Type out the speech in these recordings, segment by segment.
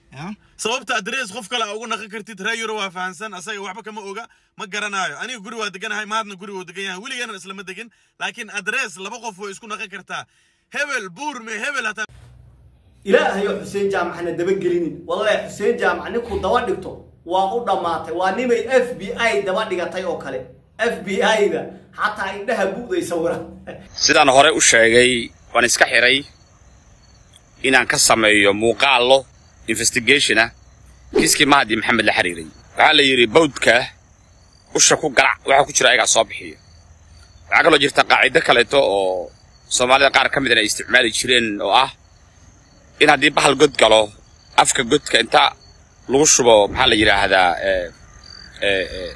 ya sababta adres qof kale aa ugu naqan kartid reer yuro waa fahansan asaga waxba kama oga ma garanayo aniga guri waa deganahay mahadna guri wuu degan yahay weligeena islama degin laakiin adres laba qof way isku naqan kartaa hebel buur me hebel hataa ilaahayo xuseen jaamacna dabagelinin wallahi xuseen jaamac ninkuu daba dhigto waa u dhammaatay waa nimay f b i daba dhigatay oo kale f b i-da xataa indhaha bu'day sawira sidaan hore u sheegay waan iska xiray inaan ka sameeyo muuqaallo investigation ah kiiskii mahadi maxamed la xiriiray waxaa la yidhi bawdka usha ku garac waxaa ku jira ayagaa soo bixiya waxaa kaloo jirta qaacido kaleeto oo soomaalida qaar ka midana ay isticmaali jireen oo ah in haddii bahal god galo afka godka inta lagu shubo maxaa la yidhaahdaa ee ee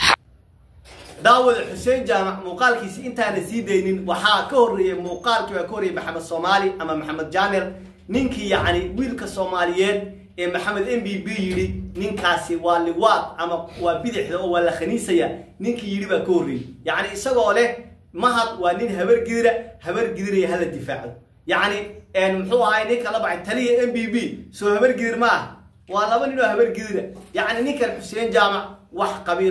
daawada xuseen jaamac muuqaalkiisi intaana sii daynin waxaa ka horreeyey muuqaalkii baa ka horreeyey maxamed soomaali ama maxamed jaamir ninkii yacni wiilka soomaaliyeed ee maxamed m b b yidhi ninkaasi waa liwaad ama waa bidixda oo waa la khaniisaya ninkii yidhi baa ka horreeyey yacni isagoo leh mahad waa nin habar gidira habar gidiraya hala difaaco yacni muxuu ahay ninka la baxay taliya m b b soo habar gidir ma ah waa laba nin oo habar gidira yacni ninkan xuseen jaamac wax qabiila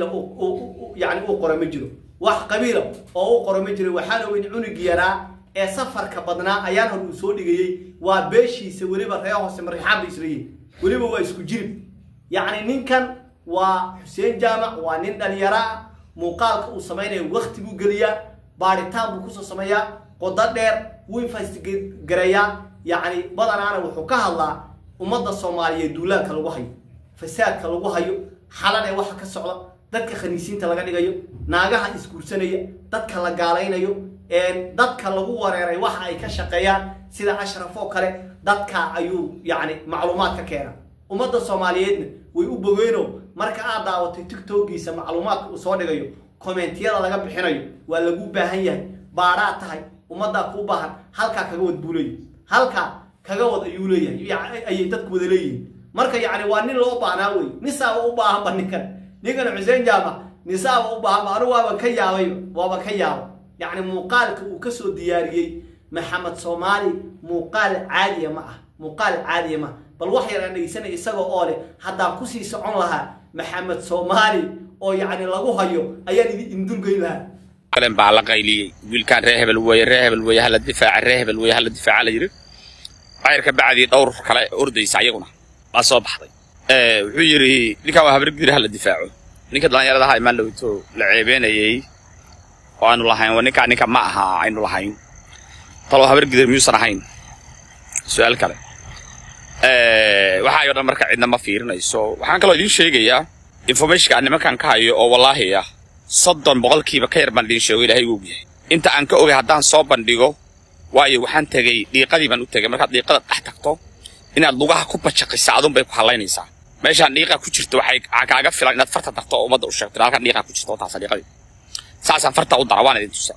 yani uu qora ma jiro wax qabiila oo u qora ma jiro waxaana weyn cunug yaraa ee safarka badnaa ayaan hor uu soo dhigayey waa beeshiisa weliba ree hoose marixaan bay isleeyihin weliba waa isku jirib yacni ninkan waa xuseen jaamac waa nin dhalinyaraa muuqaalka uu samaynayo wakti buu geliyaa baaritaan buu kusoo sameeyaa qodo dheer wuu infasgareeyaa yacni badanaana wuxuu ka hadlaa ummadda soomaaliyeed duulaanka lagu hayo fasaadka lagu hayo xalanee waxa ka socda dadka khaniisiinta laga dhigayo naagaha isguursanaya dadka la gaalaynayo dadka lagu wareeray waxa ay ka shaqeeyaan sida ashraf oo kale dadka ayuu yacni macluumaad ka keena ummadda soomaaliyeedna way u bogeyno marka aad daawatay tiktokiisa macluumaadka uu soo dhigayo kommentiyada laga bixinayo waa lagu baahan yahay baadhaa tahay ummaddaa kuu baahan halkaa kaga wad buu leeyahy halkaa kaga wad ayuu leeyahay ayay dadku wada leeyihiin marka yacni waa nin loo baahnaa wey nisaaba u baahanba ninkan ninkan xuseen jaamac nisaaba u baahanba anigu waaban ka yaabayba waaban ka yaaba yacni muuqaalka uu kasoo diyaariyey maxamed soomaali muuqaal caadiya ma ah muuqaal caadiya ma ah bal wax yar aan dhegeysanay isagoo oo leh haddaan kusii socon lahaa maxamed soomaali oo yacni lagu hayo ayaan idin indulgeyn lahaa kalen baa la qayliyey wiilkaan ree hebel weeye ree hebel weeye hala difaaca ree hebel weeye hala difaaca la yidhi cayrka bacdii dhowr kale ordaysa ayaguna waa soo baxday wuxuu yidhi ninkaan waa habargidir hala difaaco ninka dhallinyarada ahaa imaan dhowto la ceebeenayey oo aanu lahayn waa ninkaa ninka ma aha aynu lahayn taloo habargidir miyuusan ahayn su-aal kale waxaa ayoo dhan marka cidna ma fiirinayso waxaan kaloo idiin sheegayaa informationka aan nimankan ka hayo oo wallaahi ah soddon boqolkiiba ka yar baan idiin sheego ilaahay uu ogyahay inta aan ka ogay haddaan soo bandhigo waayo waxaan tegey dhiiqadii baan u tegay markaad dhiiqada dhex tagto inaad lugaha ku bajaqisa adun bay ku hallaynaysaa meeshaan dhiiqa ku jirto waxay kaaga filan inaad farta darto oo ummadda u sheegto halkan dhiiqa ku jirto taasa dhiiqadii saasaan farta u dara waan idin tusa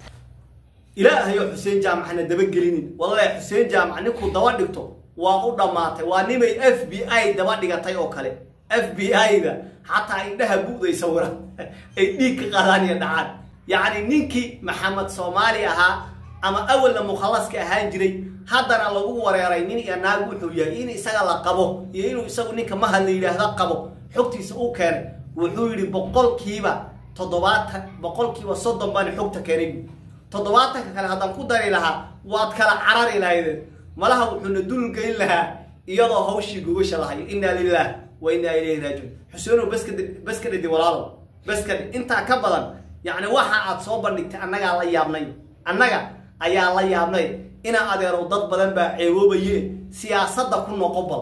ilaahayo xuseen jaamacna dabagelinin wallahi xuseen jaamac ninkuu daba dhigto waa u dhammaatay waa nimay f b i daba dhigatay oo kale f b i-da xataa indhaha bu'day sawira ay dhiig ka qaadaan iyo dhacaan yacni ninkii maxamed soomaali ahaa ama awalna mukhallaska ahaan jiray haddana lagu wareeray nin iyo naag wuxuu yahay in isaga la qabo iyo inuu isagu ninka mahad la yidhaahda qabo xogtiisa uu keenay wuxuu yidhi boqolkiiba toddobaatan boqolkiiba soddon baan xogta keenay toddobaatanka kale haddaan ku dari lahaa waad kala carari lahaydeen malaha wuxuuna dulgeyn lahaa iyadoo hawshii gogasha lahayo innaa lilah wa innaa ilayhi raajiun xuseenow baska baska dhidi walaalow baska intaa ka badan yacni waxa aad soo bandhigtay annagaa la yaabnay annaga ayaa la yaabnay inaa adeerow dad badan baa ceeboobaye siyaasadda ku noqo bal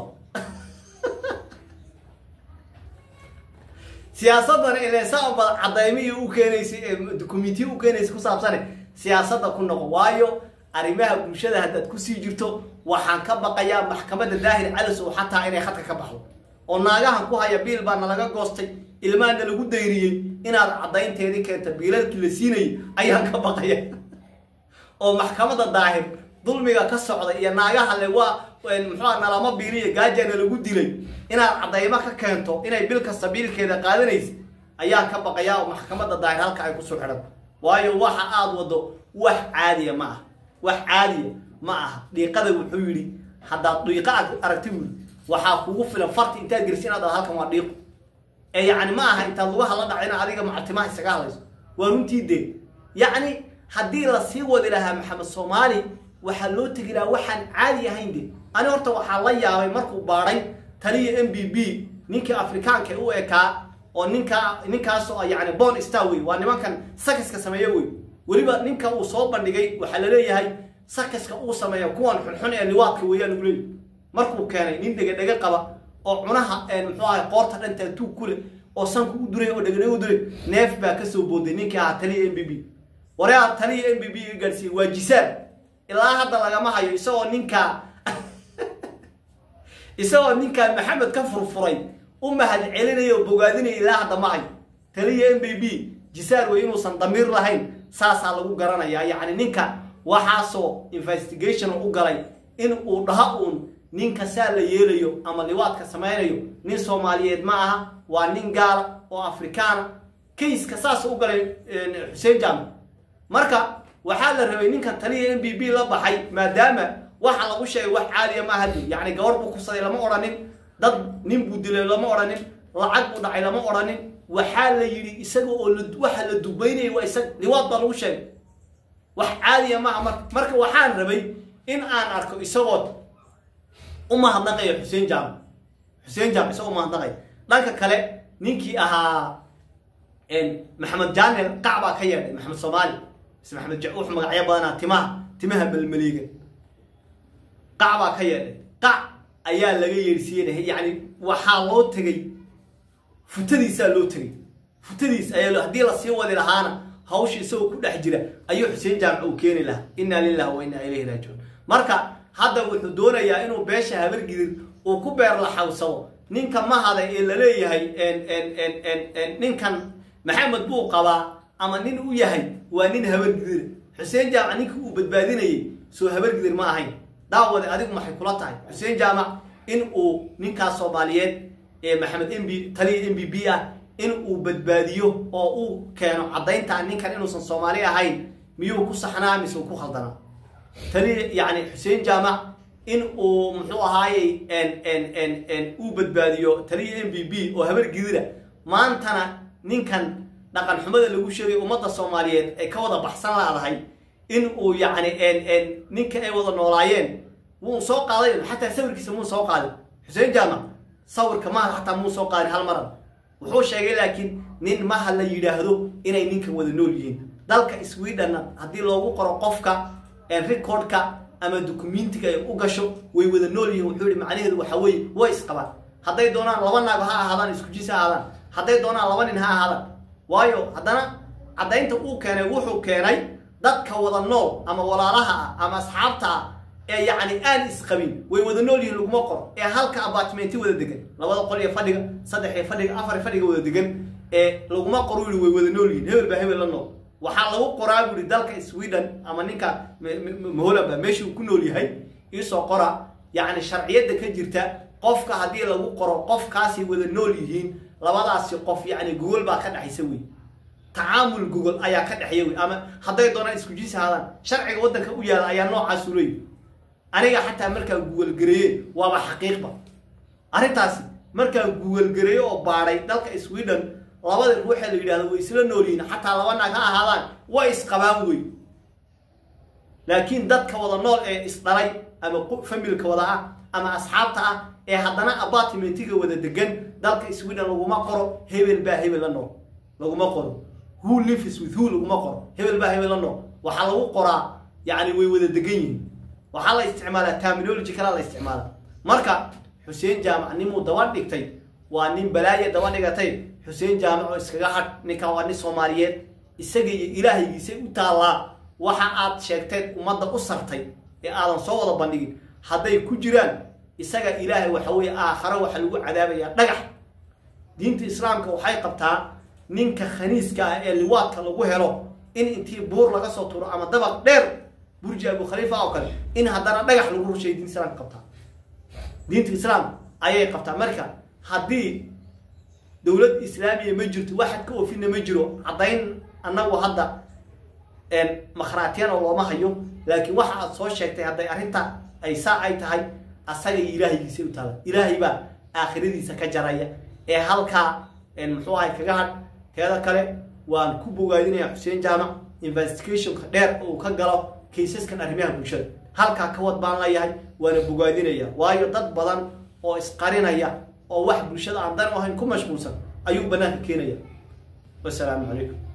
siyaasadana ileesaan bad cadaymihi u keenaysay dukumentiyi u keenaysay ku saabsane siyaasadda ku noqo waayo arrimaha bulshada haddaad kusii jirto waxaan ka baqayaa maxkamadda daahir calisow xataa inay khadka ka baxdo oo naagahan ku haya biil baana laga goostay ilmaana lagu dayriyey inaad caddaynteedii keenta biilalkii la siinayay ayaan ka baqaya oo maxkamadda daahir dulmiga ka socda iyo naagaha le waa muxuua nalama biiliya gaajana lagu dilay inaad caddaymo ka keento inay bil kasta biilkeeda qaadanaysa ayaan ka baqayaa oo maxkamadda daahir halka ay kusoo xidhan waayo waxa aad wado wax caadiya ma ah wax caadiya ma aha dhiiqada wuxuu yidhi haddaad dhiiqa aragti buuri waxaa kugu filan farti intaad gelisi inaad dhahdo halkan waa dhiiqo ee yacni ma aha intaad lugaha la dhacina adiga macatimaha isaga hadlayso waa runtii dee yacni haddii la sii wadi lahaa maxamed soomaali waxaa loo tegi lahaa waxaan caadi ahayn de ani horta waxaa la yaabay markuu baadhay taliya m b b ninkii afrikaanka u ekaa oo ninka ninkaasoo yani bon star wey waa nimankan sakaska sameeya wey weliba ninka uu soo bandhigay waxaa laleeyahay sakaska uu sameeya kuwan xunxun ee liwaadka weeyaan uu leeyahy markuu keenay nin dhegedhege qaba oo cunaha muxuu ahay qoorta dhantaa tuug ku leh oo sanku u duray oo dhegedhege u duray neef baa kasoo booday ninkii ahaa taliya m b b wareer taliya m b b ga gaadhsiiyey waa jisaan ilaa hadda lagama hayo isagoo ninkaa isagoo ninkaa maxamed ka furfuray u mahad celinaya oo bogaadinaya ilaa hadda ma hayo taliya m b b jisaar wey inuusan damiir lahayn saasaa lagu garanayaa yacni ninka waxaasoo investigation u galay in uu dhaha uun ninka saa la yeelayo ama liwaadka samaynayo nin soomaaliyeed ma aha waa nin gaala oo afrikaana kayska saas u galay xuseen jaamac marka waxaa la rabay ninkan taliya m b b la baxay maadaama waxa lagu sheegay wax caaliya ma aha yacni gabar buu kusaday lama odhanin dad nin buu dilay lama odhanin lacag buu dhacay lama odhanin waxaa la yidhi isaga oo waxa la dubaynayay waa isaga liwaad baa lagu sheegay wax caadiya maaha marka marka waxaan rabay in aan arko isagoo u mahadnaqaya xuseen jaamac xuseen jaamac isagoo umahadnaqaya dhanka kale ninkii ahaa maxamed jaanel qac baa ka yeedhay maxamed soomaali mise maxamed wuxuu magacyo badanaa timaha timaha melmeliiga qac baa ka yeedhay qac ayaa laga yeedhsiiyey yacni waxaa loo tegey futadiisaa loo tegey futadiis ayaa haddii lasii wadi lahaana hawsha isagoo ku dhex jira ayuu xuseen jaamac uu keeni lahaa inna lillahi wa inna ilayhi raajicuun marka hadda wuxuu doonayaa inuu beesha habargidir uu ku beer laxawsado ninka mahada ee laleeyahay ninkan maxamed buu qabaa ama nin u yahay waa nin habargidir xuseen jaamac ninka uu badbaadinayay soo habargidir ma ahayn daawade adigu maxay kula tahay xuseen jaamac in uu ninkaas soomaaliyeed ee maxamed mb taliya m b b ah in uu badbaadiyo oo uu keeno caddaynta ninkan inuusan soomaali ahayn miyuu ku saxnaa mise uu ku khaldanaa taliya yacni xuseen jaamac in uu muxuu ahaayey uu badbaadiyo taliya m b b oo habar gidira maantana ninkan dhaqan xumada lagu sheegay ummadda soomaaliyeed ay ka wada baxsan laadahay in uu yacni ninka ay wada noolaayeen wuu soo qaaday xataa sawirkiisa muu soo qaadin xuseen jaamac sawirka maha xataa muu soo qaadin hal maran wuxuu sheegay laakiin nin maha la yidhaahdo inay ninkan wada nool yihiin dalka swedhenna haddii loogu qoro qofka recordka ama documentiga ay u gasho way wada nool yihiin wuxuu yihi macnaheedu waxa weeye way isqabaan hadday doonaan laba naag ha ahaadaan isku jis ha ahaadaan hadday doonaan laba nin ha ahaadaan waayo haddana caddaynta uu keenay wuxuu keenay dadka wada nool ama walaalaha ah ama asxaabta ah ee yacni aan isqabin way wada nool yihiin laguma qoro ee halka apartmenti wada degan labada qol iyo fadhiga saddex iyo fadhiga afar fadhiga wada degan ee laguma qoro yihi way wada nool yihiin hebel baa hebel la nool waxaa lagu qoraa bu yihi dalka sweden ama ninka maholaba meeshuu ku nool yahay iisoo qora yacni sharciyadda ka jirta qofka haddii lagu qoro qofkaasay wada nool yihiin labadaasi qof yacni gogol baa ka dhexaysa wey tacaamul gogol ayaa ka dhexeeya wey ama hadday doonaan isku jinsi ahaadaan sharciga waddanka u yaala ayaa noocaasu leeyahy aniga xataa markaa guugalgareeye waaba xaqiiqba arrintaasi markaa guugalgareeye oo baadhay dalka sweden labada ruuxee la yidhahdo way isla nool yihiin xataa laba naag ha ahaadaan way isqabaan wey laakiin dadka wada nool ee isdhalay ama familka wada ah ama asxaabta ah ee haddana apartmentiga wada degan dalka sweden laguma qoro hebel baa hebel la nool laguma qoro who lives with who laguma qoro hebel baa hebel la nool waxaa lagu qoraa yacni way wada degan yihiin waxaa la isticmaalaa terminology kalaa la isticmaala marka xuseen jaamac nimuu daba dhigtay waa nin balaaye daba dhigatay xuseen jaamac oo iskaga hadh ninkan waa nin soomaaliyeed isaga iyo ilaahaygiisay u taallaa waxa aad sheegteed ummadda u sartay ee aadan soo wada bandhigin hadday ku jiraan isaga ilaahay waxa weeye aakharo waxa lagu cadaabayaa dhagax diinta islaamka waxay qabtaa ninka khaniiska ah ee liwaadka lagu helo in intii buur laga soo turo ama dabaq dheer burji abu khaliifa oo kale in haddana dhagax lagu rushay diinta islaamka qabtaa diinta islaam ayay qabtaa marka haddii dowlad islaamiya ma jirto waxad ka oofina ma jiro caddayn annagu hadda makhraatiyana looma hayo laakiin waxa aad soo sheegtay hadday arrinta ay saa ay tahay asaga iyo ilaahaygiisa u taala ilaahay baa aakhiradiisa ka jaraya ee halkaa muxuu ahay kaga hadh teeda kale waan ku bogaadinaya xuseen jaamac investigationka dheer uu ka galo kaysaskan arrimaha bulshada halkaa ka wad baan leeyahay waana bogaadinaya waayo dad badan oo isqarinaya oo wax bulshada aan dan u ahayn ku mashquulsan ayuu bannaanka keenaya wasalaamu calaykum